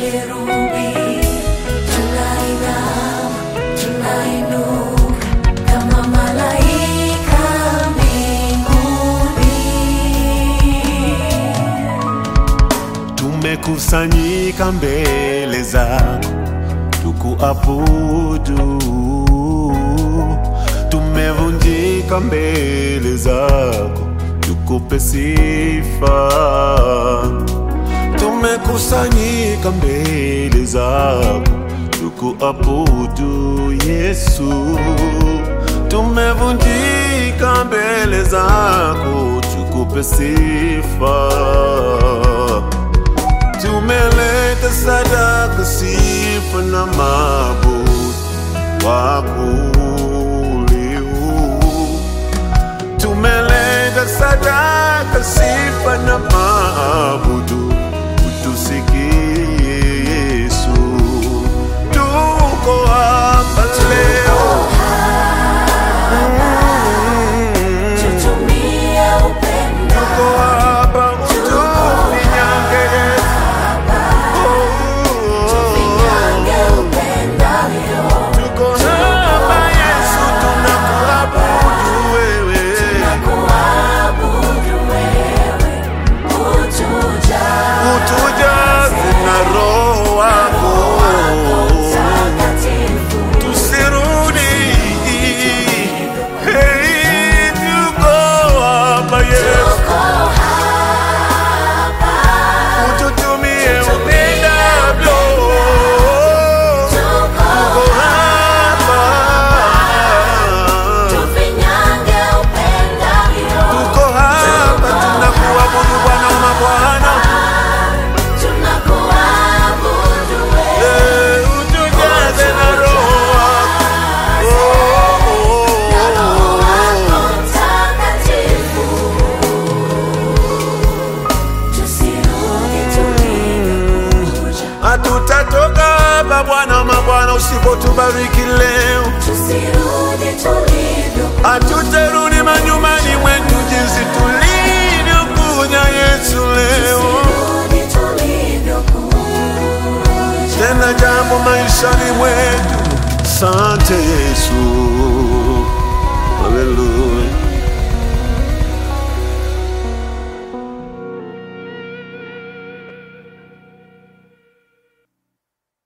kerubi, tunainama, tunainuka kama malaika mbinguni. Tumekusanyika mbele zako tukuabudu, tumevunjika mbele zako tukupe sifa. Tumekusanyika mbele zako tukuabudu Yesu, tumevunjika mbele zako tukupe sifa tumeleta sadaka, sifa na mabudu wakuliu. Tumeleta sadaka, sifa na mabudu, utusikie Yesu. Tuko hapa leo Mm. Tutumie upendo, Tuko hapa utufinyange Yesu. tufinyange upendavyo. Tuko hapa Yesu, tunakuabudu wewe. Kuabudu wewe, utujaze Utujaze na Roho wako, Mtakatifu. tusirudi. Hey, tuko hapa Yesu, ututumie upendavyo. Tuko hapa, Tufinyange upendavyo, tuko hapa, tunakuabudu Bwana wa mabwana. tunakuabudu wewe. Eh, utujaze na Roho wako. Oh, oh, oh, oh. Mtakatifu. Tusirudi tulivyokuja, Hatutatoka hapa Bwana mabwana, usipotubariki leo, tusirudi tulivyokuja, hatutarudi manyumbani mwetu jinsi tulivyokuja Yesu leo. tusirudi tulivyokuja. Tena jambo maishani mwetu, sante Yesu, haleluya.